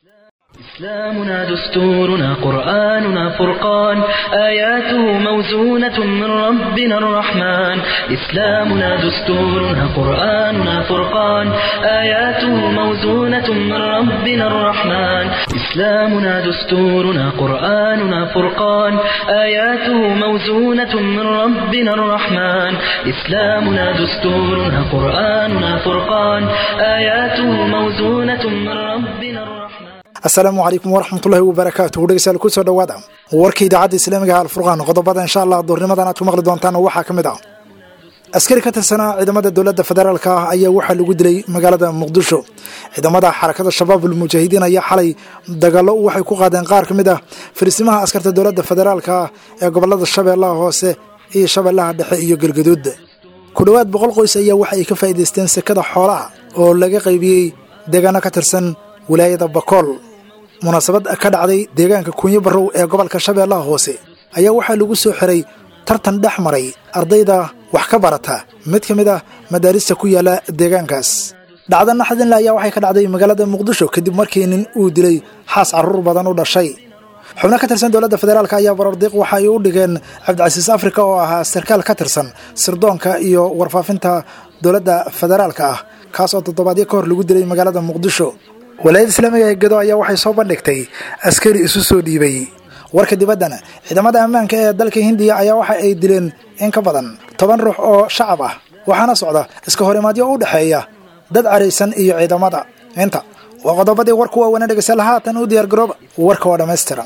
إسلامنا دستورنا قرآننا فرقان آياته موزونة من ربنا الرحمن إسلامنا دستورنا قرآننا فرقان آياته موزونة من ربنا الرحمن إسلامنا دستورنا قرآننا فرقان آياته موزونة من ربنا الرحمن إسلامنا دستورنا قرآننا فرقان آياته موزونة من ربنا الرحمن asalaamu calaykum waraxmatullahi wabarakaatuhu dhegeystayaal kusoo dhawaada warka idaacadda islaamiga ah alfurqaan qodobada insha allah duurnimadan aad ku maqli doontaan waxaa ka mid ah askari ka tirsanaa ciidamada dowladda federaalka ah ayaa waxaa lagu dilay magaalada muqdisho ciidamada xarakada shabaab ulmujaahidiin ayaa xalay dagaallo waxay ku qaadeen qaar ka mid ah fariisimaha askarta dowladda federaalka ah ee gobolada shabeellaha hoose iyo shabeellaha dhexe iyo galgaduud ku dhowaad boqol qoys ayaa waxa ay ka faa'iidaysteen sekada xoolaha oo laga qaybiyey deegaano ka tirsan wilaayada bakool munaasabad ka dhacday deegaanka kunyo barrow ee gobolka shabeellaha hoose ayaa waxaa lagu soo xiray tartan dhex maray ardayda wax ka barata mid ka mid ah madaarista ku yaala deegaankaas dhacda naxdinle ayaa waxay ka dhacday magaalada muqdisho kadib markii nin uu dilay xaas carruur badan u dhashay xubno ka tirsan dowladda federaalk ayaa barordiiq waxa ay u dhigeen cabdicasiis afrika oo ahaa sarkaal ka tirsan sirdoonka iyo warfaafinta dowladda federaalka ah kaas oo toddobaadyo ka hor lagu dilay magaalada muqdisho walaayada islaamiga ee gedo ayaa waxay soo bandhigtay askari isu soo dhiibay warka dibaddana ciidamada ammaanka ee dalka hindiya ayaa waxa ay dileen in ka badan toban ruux oo shacab ah waxaana socda iska horimaadyo u dhexeeya dad caraysan iyo ciidamada inta waa qodobadii warku waaweena dhegeystayaal haatan u diyaar garooba warka waa dhammaystiran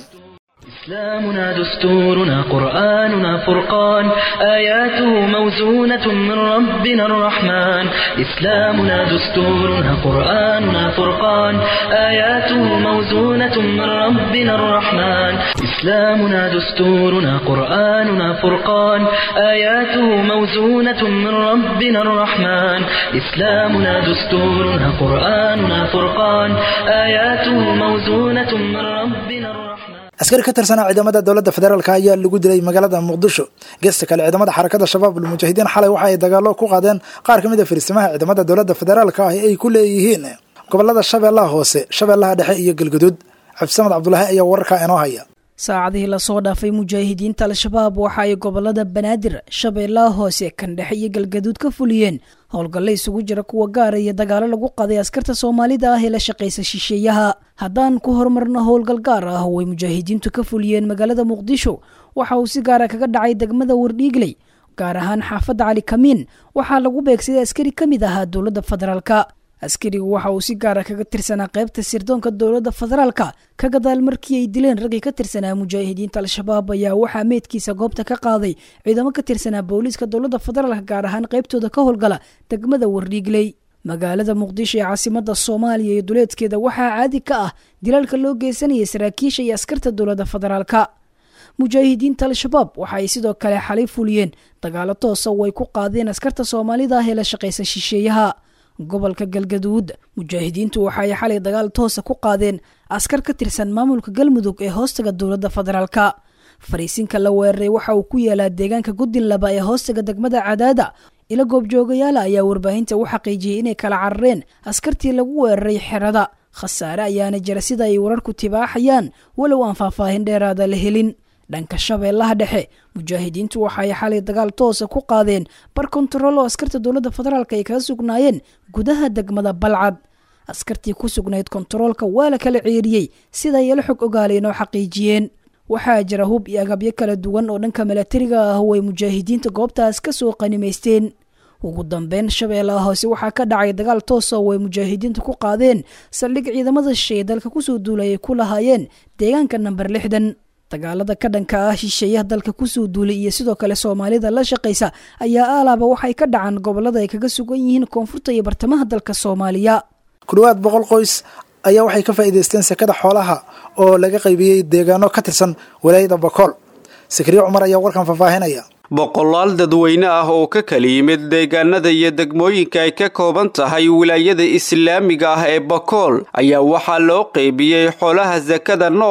إسلامنا دستورنا قرآننا فرقان آياته موزونة من ربنا الرحمن إسلامنا دستورنا قرآننا فرقان آياته موزونة من ربنا الرحمن إسلامنا دستورنا قرآننا فرقان آياته موزونة من ربنا الرحمن إسلامنا دستورنا قرآننا فرقان آياته موزونة من ربنا الرحمن askari ka tirsanaa ciidamada dowladda federaalk ayaa lagu dilay magaalada muqdisho geesta kale ciidamada xarakada shabaab ulmujaahidiin xalay waxa ay dagaallo ku qaadeen qaar ka mid a fariisimaha ciidamada dowladda federaalka ah ay ku leeyihiin gobolada shabeellaha hoose shabeellaha dhexe iyo galgaduud cabdisamad cabdulaahi ayaa wararkaa inoo haya saacadihii lasoo dhaafay mujaahidiinta al-shabaab waxa ay gobolada banaadir shabeellaha hoose kan dhexe iyo galgaduud ka fuliyeen howlgalle isugu jira kuwa gaara iyo dagaalo lagu qaday askarta soomaalida ah ee la shaqaysa shisheeyaha haddaan ku horumarno howlgal gaar ah oo ay mujaahidiintu ka fuliyeen magaalada muqdisho waxa uu si gaara kaga dhacay degmada wardhiigley gaar ahaan xaafadda cali kamiin waxaa lagu beegsaday askari ka mid ahaa dowladda federaalka askarigu waxa uu si gaara kaga tirsanaa qaybta sirdoonka dowladda federaalka ka gadaal markii ay dileen raggii ka tirsanaa mujaahidiinta al-shabaab ayaa waxaa meydkiisa goobta ka qaaday ciidamo ka tirsanaa booliiska dowladda federaalka gaar ahaan qaybtooda ka howlgala degmada wardhiigley magaalada muqdisho ee caasimada soomaaliya iyo duleedkeeda waxaa caadi ka ah dilaalka loo geysanayay saraakiisha iyo askarta dowladda federaalka mujaahidiinta al-shabaab waxa ay sidoo kale xalay fuliyeen dagaalo toosa oo ay ku qaadeen askarta soomaalida ah ee la shaqaysa shisheeyaha gobolka galgaduud mujaahidiintu waxa ay xalay dagaal toosa ku qaadeen askar ka tirsan maamulka galmudug ee hoostaga dowladda federaalka fariisinka la weeraray waxa uu ku yaalaa deegaanka gudin laba ee hoostaga degmada cadaada ila goobjoogayaala ayaa warbaahinta u xaqiijiyey inay kala carareen askartii lagu weeraray xerada khasaare ayaana jira sida ay wararku tibaaxayaan walow aan faahfaahin dheeraada la helin dhanka shabeellaha dhexe mujaahidiintu waxa ay xalay dagaal toosa ku qaadeen bar kontarool oo askarta dowladda federaalk ay kaga sugnaayeen gudaha degmada balcad askartii ku sugnayd kontaroolka waa la kala ceeriyey sida ay la xog ogaaleen oo xaqiijiyeen waxaa jira hub iyo agabyo kala duwan oo dhanka milatariga ah oo ay mujaahidiinta goobtaas ka soo qanimaysteen ugu dambeyn shabeellaha hoose waxaa ka dhacay dagaal toosa oo ay mujaahidiinta ku qaadeen saldhig ciidamada shisheeye dalka kusoo duulay ay ku lahaayeen deegaanka namber lixdan dagaalada ka dhanka ah shisheeyaha dalka kusoo duulay iyo sidoo kale soomaalida la shaqaysa ayaa aalaaba waxay ka dhacaan gobolada ay kaga sugan yihiin koonfurta iyo bartamaha dalka soomaaliya ku dhowaad boqol qoys ayaa waxay ka faa'iidaysteen sekada xoolaha oo laga qaybiyey deegaano ka tirsan walaayada bakool sakriye cumar ayaa warkan faahfaahinaya boqolaal dadweyne ah oo ka kala yimid deegaanada iyo degmooyinka ay ka kooban tahay wilaayada islaamiga ah ee bakool ayaa waxaa loo qeybiyey xoolaha sakada nool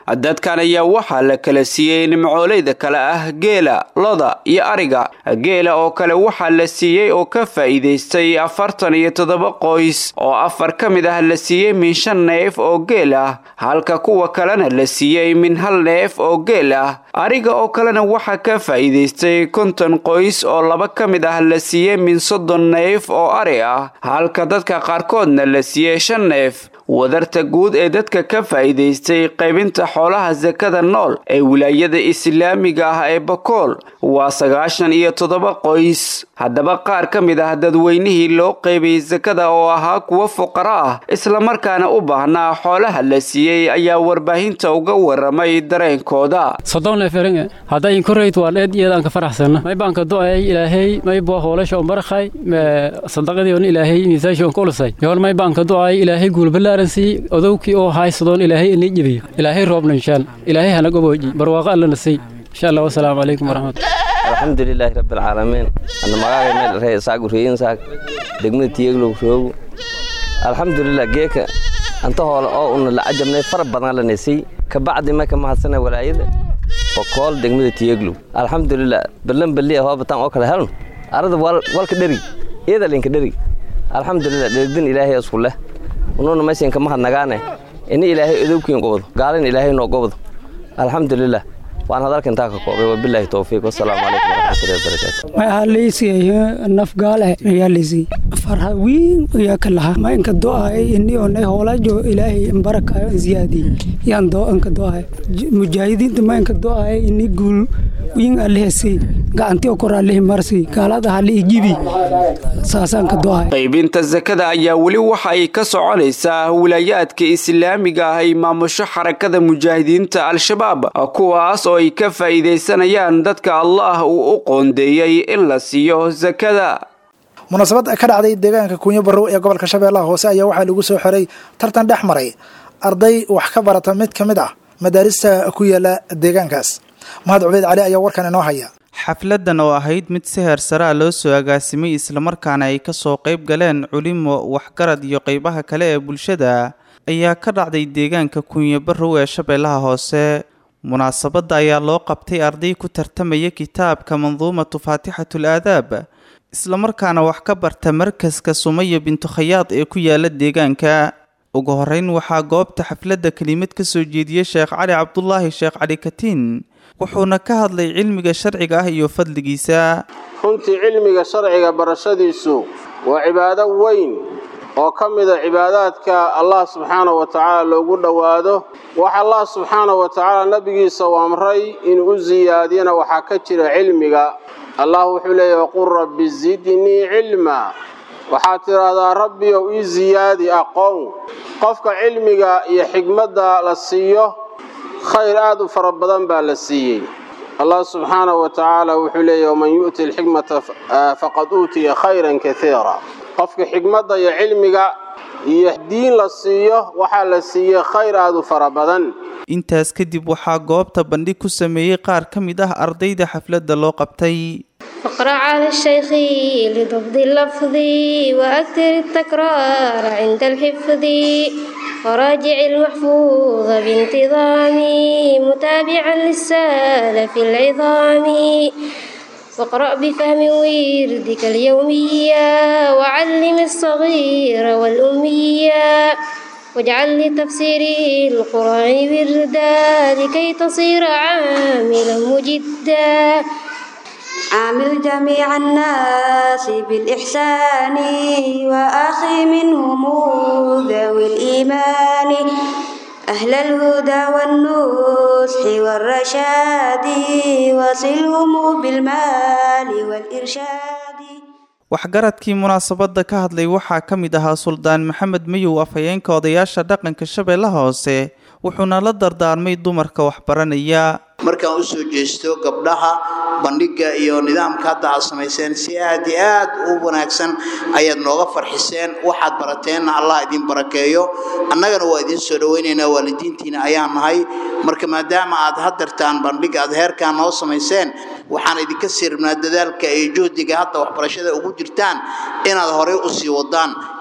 dadkan ayaa waxaa la kala siiyey nimcooleyda kale ah geela loda iyo ariga geela oo kale waxaa la siiyey oo ka faa'iidaystay afartan iyo toddoba qoys oo afar ka mid ah la siiyey min shan neef oo geel ah halka kuwa kalena la siiyey min hal neef oo geel ah ariga oo kalena waxaa ka faa'iidaystay konton qoys oo laba ka mid ah la siiyey min soddon neef oo ari ah halka dadka qaarkoodna la siiyey shan neef wadarta guud ee dadka ka faa'iidaystay qaybinta xoolaha sakada nool ee wilaayada islaamiga ah ee bakool waa sagaashan iyo toddoba qoys haddaba qaar ka mid ah dadweynihii loo qaybiyey sakada oo ahaa kuwo fuqaro ah islamarkaana u baahnaa xoolaha la siiyey ayaa warbaahinta uga waramay dareenkooda sodonleferenge haddayin korayt waa dheed iyadaanka faraxsana may baanka do'ay ilaahay may boo hoolasha on barakhay sadaqadii on ilaahay miisaashi on kulusay yool may baanka do'ay ilaahay guulbalaaransi odowkii oo haysadoon ilaahay inii jebiyo ilaahay roobna inshaan ilaahay hana gobooji barwaaqo allana siy insha allah wasalaamu calaykum waraxmatullah alxamdulilaahi rabbilcaalamiin ana magaaga meel ree saagu reeyin saag degmada tiyeglow roogu alxamdulilah geeka anta hoole oo una la cajabnay fara badan lanasiy kabacdi ma ka mahadsana walaayada bokool degmada tiyeglow alxamdulilah ballan balliya hoobatan oo kale helno arada walka dheri iyada linka dheri alxamdulilah dherigdin ilaahay isku leh ununa maysinka mahadnagaane ini ilaahay odowkiin gobdo gaalin ilaahay noo gobdo alxamdulilah waan hadalka intaa ka koobay wabilaahi towfiiq wasalaamu calaykum waraxmatullahi wabarakaatu waxaa laysiiyay naf gaale ayaa laysiiyey farha weyn ayaa ka lahaa ma inka do'ay ini onay hoolaajo ilaahay barakayo ziyaadi yaan doo inka do'ay mujaahidiinta ma inka do'ay ini guul weyn alehasi gacanti oo kor alehi marsi gaalada hali ijibi saasaan ka do'ay qaybinta sakada ayaa weli waxa ay ka soconaysaa wilaayaadka islaamiga ah ay maamusho xarakada mujaahidiinta al-shabaab kuwaas oo ay ka faa'iidaysanayaan dadka allah uu u qoondeeyey in la siiyo sakada munaasabad ka dhacday deegaanka kunyo barrow ee gobolka shabeellaha hoose ayaa waxaa lagu soo xiray tartan dhex maray arday wax ka barata mid ka mid ah madaarista ku yaala deegaankaas mahad cubeyd cali ayaa warkan inoo haya xafladan oo ahayd mid si heer saraa loo soo agaasimay islamarkaana ay kasoo qayb galeen culimo waxgarad iyo qeybaha kale ee bulshada ayaa ka dhacday deegaanka kunyo barrow ee shabeellaha hoose munaasabadda ayaa loo qabtay arday ku tartamaya kitaabka manduumatu faatixatul aadaab islamarkaana wax ka barta markaska sumaya bintu khayaad ee ku yaala deegaanka ugu horeyn waxaa goobta xafladda kelimad ka soo jeediyey sheekh cali cabdulaahi sheekh cali katiin wuxuuna ka hadlay cilmiga sharciga ah iyo fadligiisa runtii cilmiga sharciga barashadiisu waa cibaado weyn oo ka mida cibaadaadka allah subxaanahu wa tacaala loogu dhowaado wax allah subxaanahu wa tacaala nebigiisa u amray inuu u siyaadiyana waxaa ka jira cilmiga allah wuxuu leeyahy waqul rabbi zidnii cilma waxaad tidhaahdaa rabbiyow ii siyaadi aqoon qofka cilmiga iyo xigmadda la siiyo khayr aad u fara badan baa la siiyey allah subxaanahu wa tacaala wuxuu leeyahy waman yu'ti alxikmata faqad uutiya khayran kaiira qofka xigmadda iyo cilmiga iyo diin la siiyo waxaa la siiyey khayr aad u fara badan intaas kadib waxaa goobta bandhig ku sameeyey qaar ka mid ah ardayda xafladda loo qabtay اقرأ على الشيخ لضبط اللفظ وأكثر التكرار عند الحفظ وراجع المحفوظ بانتظام متابعا للسالف العظام واقرأ بفهم وردك اليومية وعلم الصغير والأمية واجعل لتفسير القرآن وردا لكي تصير عاملا مجدا عامل جميع الناس بالإحسان وأخي منهم ذوي الإيمان أهل الهدى والنصح والرشاد وصلهم بالمال والإرشاد waxgaradkii munaasabadda ka hadlay waxaa ka mid ahaa suldaan maxamed mayow afhayeenka odayaasha dhaqanka shabeellaha hoose wuxuuna la dardaarmay dumarka waxbaranaya markaan u soo jeesto gabdhaha bandhigga iyo nidaamka hadda aad samayseen si aad iyo aad u wanaagsan ayaad nooga farxiseen waxaad barateenna allah idin barakeeyo annagana waa idiin soo dhowaynaynaa waalidiintiina ayaan nahay marka maadaama aad hadartaan bandhigga aad heerkaan noo samayseen waxaan idinka sii rabnaa dadaalka iyo juhdiga hadda waxbarashada ugu jirtaan inaad horey u sii wadaan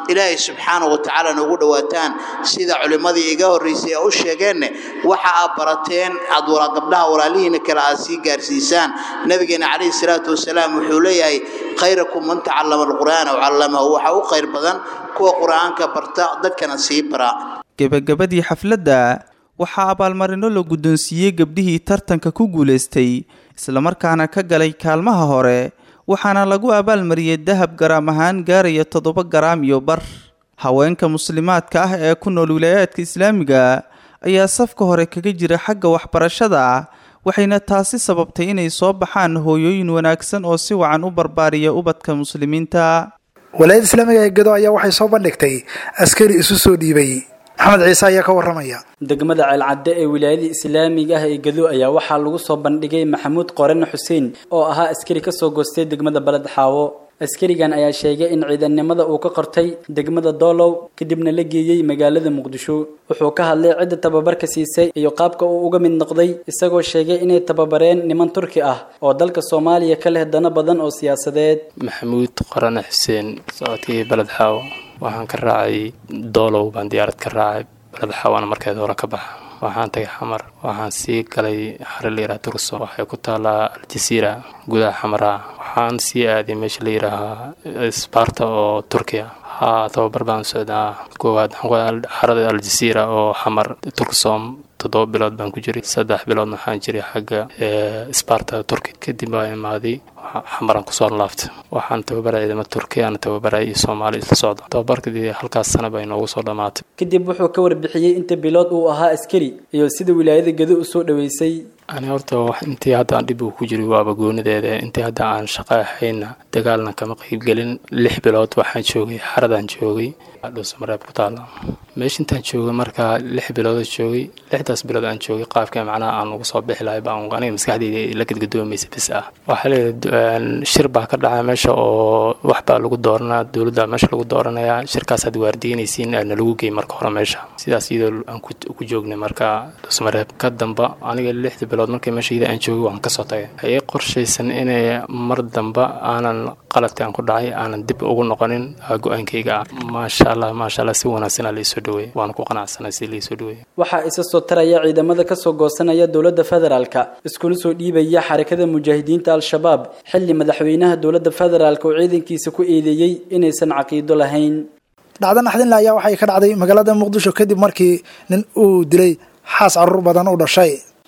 ilaahay subxaana wa tacaala noogu dhowaataan sida culimmadii iga horraysay ee u sheegeenne waxa aad barateen aad wala gabdhaha walaalihiina kale aad sii gaarsiisaan nabigeena calayhi salaatu wasalaam wuxuu leeyahay khayrakum man tacallama alqur'aana wcallamahu waxaa u khayr badan kuwa qur'aanka barta dadkana sii bara gebagabadii xafladda waxaa abaalmarino la guddoonsiiyey gabdhihii tartanka ku guulaystay islamarkaana ka galay kaalmaha hore waxaana lagu abaalmariyey dahab garaam ahaan gaaraya toddoba garaam iyo bar haweenka muslimaadka ah ee ku nool wilaayaadka islaamiga ayaa safka hore kaga jira xagga waxbarashada waxayna taasi sababtay inay soo baxaan hooyooyin wanaagsan oo si wacan u barbaariya ubadka muslimiinta walaayada islaamiga ee gado ayaa waxay soo bandhigtay askari isu soo dhiibay maxamed ciise ayaa ka waramaya degmada ceelcadde ee wilaayada islaamiga ah ee gado ayaa waxaa lagu soo bandhigay maxamuud qorene xuseen oo ahaa askari kasoo goostay degmada baled xaawo askarigan ayaa sheegay in ciidannimada uu ka qortay degmada doolow kadibna la geeyey magaalada muqdisho wuxuu ka hadlay cidda tababarka siisay iyo qaabka uu uga mid noqday isagoo sheegay inay tababareen niman turki ah oo dalka soomaaliya ka leh dano badan oo siyaasadeed maxamuud qorane xuseen socodkii baled xaawo waxaan ka raacay doolow baan diyaarad ka raacay baled xaawana markeed hore ka baxa waxaan tagay xamar waxaan sii galay xare la yidhaha turso waxay ku taalaa aljasiira gudaha xamara waxaan sii aaday meesha la yidhaahaa sbarta oo turkiya haa tababar baan socdaa koowaad xarada aljasiira oo xamar turksom toddoba bilood baan ku jiray saddex biloodna waxaan jiray xagga sbarta turki kadib baa imaaday xamaran kusoo laaftay waxaan tababaraya ciidamo turkiyaana tababaraya iyo soomaali isla socda tababarkadii halkaas sana bay noogu soo dhammaatay kadib wuxuu ka warbixiyey inta bilood uu ahaa askari iyo sida wilaayada gado u soo dhoweysay ani horta intii haddaan dhib uu ku jiray waaba goonideeda intii hadda aan shaqo ahayna dagaalna kama qaybgelin lix bilood waxaan joogay xaradaan joogay dhuusamareeb ku taala meesha intaan joogay markaa lix bilooda joogay lixdaas bilood aan joogay qaabka macnaha aan ugu soo bixi lahay baan aniga maskaxdeyda la gadgadoomaysa bis ah waxaa leeyahay shir baa ka dhacay meesha oo wax baa lagu dooranaa dowladda meesha lagu dooranayaa shirkaas aad waardiinaysiin aadna lagu geey marka hore meesha sidaas iyadoo aan ku joognay marka dhuusamareeb ka damba aniga lixda bilood markii meeshayda aan joogay waan kasoo tagay waxay qorshaysan inay mar damba aanan qaladka aan ku dhacay aanan dib ugu noqonin go-aankayga ah maasha allah maasha allah si wanaagsan aa laisoo dhaweey waana ku qanacsanay si laisoo dhaweey waxaa isa soo taraya ciidamada kasoo goosanaya dowladda federaalka iskuna soo dhiibaya xarakada mujaahidiinta al-shabaab xilli madaxweynaha dowladda federaalk oo ciidankiisa ku eedeeyey inaysan caqiido lahayn dhacdo naxdinle ayaa waxay ka dhacday magaalada muqdisho kadib markii nin uu dilay xaas caruur badan u dhashay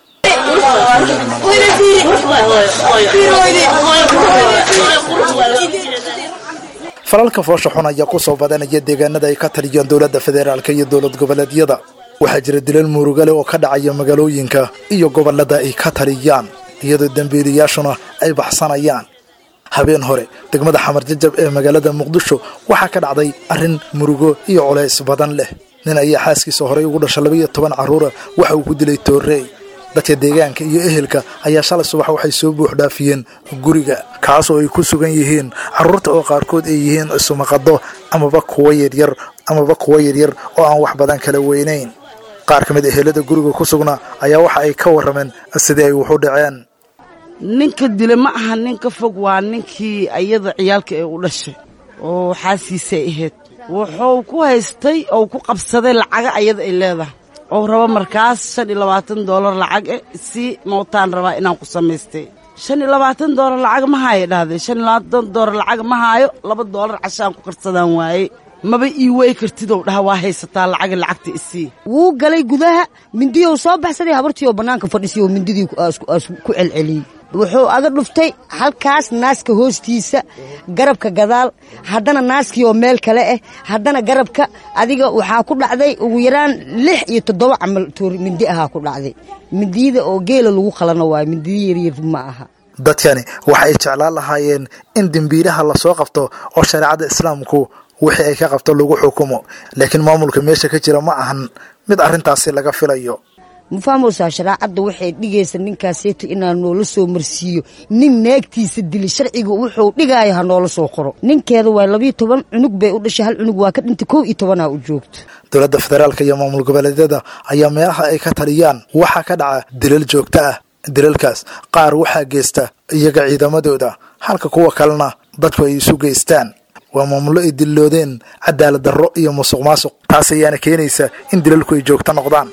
falalka foosha xun ayaa ku soo badanaya deegaanada ay ka taliyaan dowladda federaalk iyo dowlad goboleedyada waxaa jira dilal murugale oo ka dhacaya magaalooyinka iyo gobolada ay ka taliyaan iyadoo dembiilayaashuna ay baxsanayaan habeen hore degmada xamar jajab ee magaalada muqdisho waxaa ka dhacday arrin murugo iyo culays badan leh nin ayaa xaaskiisa horey ugu dhasha labaiyo toban carruura waxa uu ku dilay toorey dadka deegaanka iyo ehelka ayaa shalay subax waxay soo buux dhaafiyeen guriga kaas oo ay ku sugan yihiin carruurta oo qaarkood ay yihiin isumaqado amaba kuwa yaryar amaba kuwa yaryar oo aan wax badan kala weynayn qaar ka mid ehelada guriga ku sugna ayaa waxa ay ka warrameen sidii ay waxu dhaceen ninka dile ma aha nin ka fog waa ninkii ayada ciyaalka ee u dhashay oo xaasiisay ahayd wuxuu ku haystay ou ku qabsaday lacaga ayada ay leedahay ou rabo markaas shan iyo labaatan doolar lacag eh si mootaan rabaa inaan ku samaystay shan iyo labaatan doolar lacag ma haayo dhahday shan iyo labaatan doolar lacag ma haayo laba doolar cashaan ku karsadaan waaye maba ii wey kartidow dhaha waa haysataa lacaga lacagta isii wuu galay gudaha mindiyou soo baxsaday habartii oo bannaanka fadhisay oo mindidii ku celceliyey wuxuu aga dhuftay halkaas naaska hoostiisa garabka gadaal haddana naaskii oo meel kale ah haddana garabka adiga waxaa ku dhacday ugu yaraan lix iyo toddoba camal toori mindi ahaa ku dhacday mindiyada oo geela lagu qalano waayo mindiya yaryar ma aha dadkani waxa ay jeclaan lahaayeen in dembiilaha lasoo qabto oo shareecada islaamku wixii ay ka qabto lagu xukumo laakiin maamulka meesha ka jira ma ahan mid arrintaasi laga filayo ma fahmaysaa shareecadda waxay dhigaysa ninkaaseeto inaa noola soo marsiiyo nin naagtiisa dili sharciga wuxuu dhigaayo ha noola soo qoro ninkeeda waa labiyo toban cunug bay u dhashay hal cunug waa ka dhintay kow iyo tobanaa u joogto dowladda federaalka iyo maamul goboleedyada ayaa meelaha ay ka taliyaan waxaa ka dhaca dilal joogto ah dilalkaas qaar waxaa geysta iyaga ciidamadooda halka kuwa kalena dadku ay isu geystaan waa maamullo ay dilloodeen cadaalad darro iyo musuq maasuq taas ayaana keenaysa in dilalku ay joogto noqdaan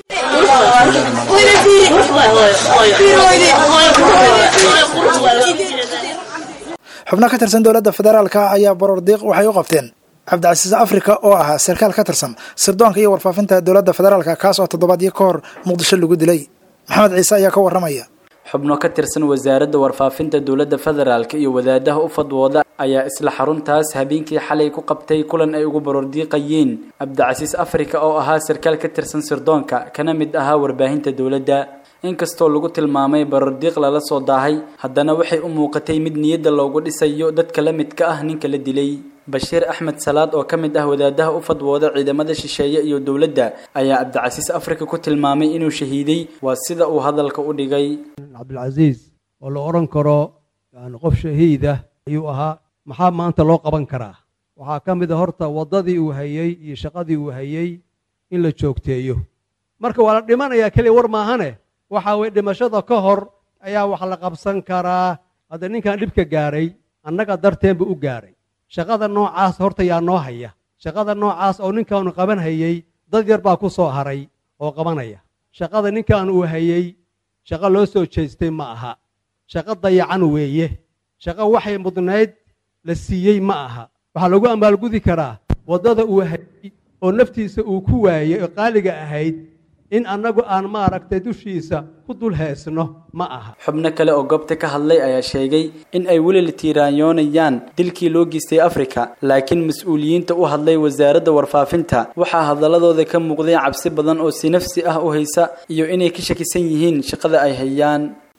xubno ka tirsan dowladda federaalka ayaa borordiiq waxay u qabteen cabdicasiis afrika oo ahaa sarkaal ka tirsan sirdoonka iyo warfaafinta dowladda federaalka kaas oo toddobaadyo ka hor muqdisho lagu dilay maxamed ciise ayaa ka warramaya xubno ka tirsan wasaaradda warfaafinta dowladda federaalk iyo wadaadaha u fadwooda ayaa isla xaruntaas habeenkii xalay ku qabtay kulan ay ugu barordiiqayeen cabdicasiis afrika oo ahaa sarkaal ka tirsan sirdoonka kana mid ahaa warbaahinta dowladda inkastoo lagu tilmaamay barordiiq lala soo daahay haddana waxay u muuqatay mid niyadda loogu dhisayo dadka la midka ah ninka la dilay bashiir axmed salaad oo ka mid ah wadaadaha u fadwooda ciidamada shisheeye iyo dowladda ayaa cabdicasiis afrika ku tilmaamay inuu shahiiday waa sida uu hadalka u dhigay cabdilcasiis oo la odhan karo yani qof shahiidah ayuu ahaa maxaa maanta loo qaban karaa waxaa ka mid a horta waddadii uu hayey iyo shaqadii uu hayey in la joogteeyo marka waa la dhimanayaa keliya war maahane waxa weye dhimashada ka hor ayaa wax la qabsan karaa hadda ninkan dhibka gaaray annaga darteen buu u gaaray shaqada noocaas horta yaa noo haya shaqada noocaas oo ninkaanu qaban hayey dad yar baa ku soo haray oo qabanaya shaqada ninkan uu hayey shaqo loo soo jeestay ma aha shaqo dayacan weeye shaqo waxay mudnayd la siiyey ma aha waxaa lagu amaalgudi karaa waddada uu hayey oo naftiisa uu ku waayey oo qaaliga ahayd in annagu aan maaragtay dushiisa ku dul heesno ma aha xubno kale oo goobta ka hadlay ayaa sheegay in ay weli la tiiraanyoonayaan dilkii loo geystay afrika laakiin mas-uuliyiinta u hadlay wasaaradda warfaafinta waxaa hadaladooda ka muuqday cabsi badan oo si nafsi ah u haysa iyo inay ka shakisan yihiin shaqada ay hayaan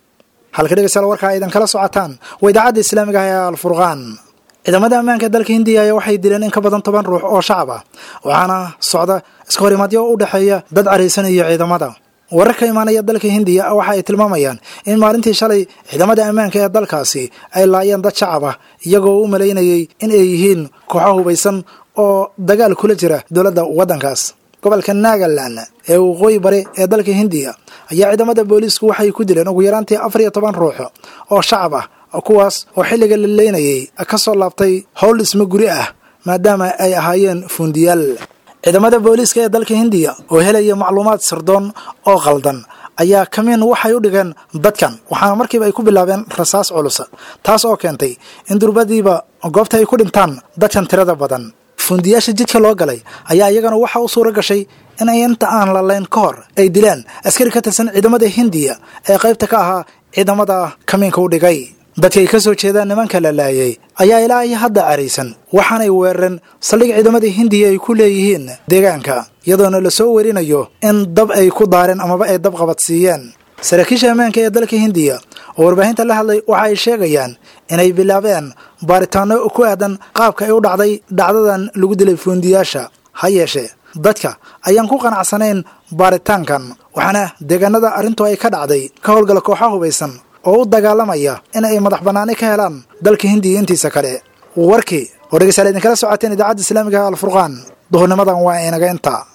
halka dhegeystayaal warkaa aydan kala socotaan waa idaacadda islaamiga ah ee alfurqaan ciidamada ammaanka dalka hindiya ayaa waxay dileen in ka badan toban ruux oo shacab ah waxaana socda iska horimaadyo u dhexeeya dad caraysanaya ciidamada warar ka imaanaya dalka hindiya waxa ay tilmaamayaan in maalintii shalay ciidamada ammaanka ee dalkaasi ay laayeen dad shacab ah iyagoo u malaynayay in ay yihiin kooxo hubaysan oo dagaal kula jira dowladda waddankaas gobolka nagaland ee waqooyi bari ee dalka hindiya ayaa ciidamada booliisku waxay ku dileen ugu yaraantii afar iyo toban ruux oo shacab ah kuwaas oo xilliga la leynayay ka soo laabtay howl dhismo guri ah maadaama ay ahaayeen fuundiyaal ciidamada booliiska ee dalka hindiya oo helaya macluumaad sirdoon oo qaldan ayaa kamiin waxay u dhigeen dadkan waxaana markiiba ay ku bilaabeen rasaas culus taas oo keentay in durbadiiba goobta ay ku dhintaan dadkan tirada badan fuundiyaasha jidka loo galay ayaa iyagana waxa u suura gashay in ay inta aan lalayn ka hor ay dilaan askari ka tirsan ciidamada hindiya ee qaybta ka ahaa ciidamada kamiinka u dhigay dadkay ka soo jeedaan nimanka la laayay ayaa ilaa iyo hadda caraysan waxaanay weerareen saldhig ciidamada hindiya ay ku leeyihiin deegaanka iyadoona la soo werinayo in dab ay ku daareen amaba ay dab qabadsiiyeen saraakiisha ammaanka ee dalka hindiya oo warbaahinta la hadlay waxa ay sheegayaan inay bilaabeen baaritaano ku aadan qaabka ay u dhacday dhacdadan lagu dilay fuundiyaasha ha yeeshee dadka ayaan ku qanacsanayn baaritaankan waxaana deegaanada arrintu ay ka dhacday ka howlgala kooxa hubaysan oo u dagaalamaya in ay madax bannaani ka helaan dalka hindiya intiisa kale warkii oo dhegeystayaal idinkala socoteen idaacadda islaamiga alfurqaan duhurnimadan waa inaga inta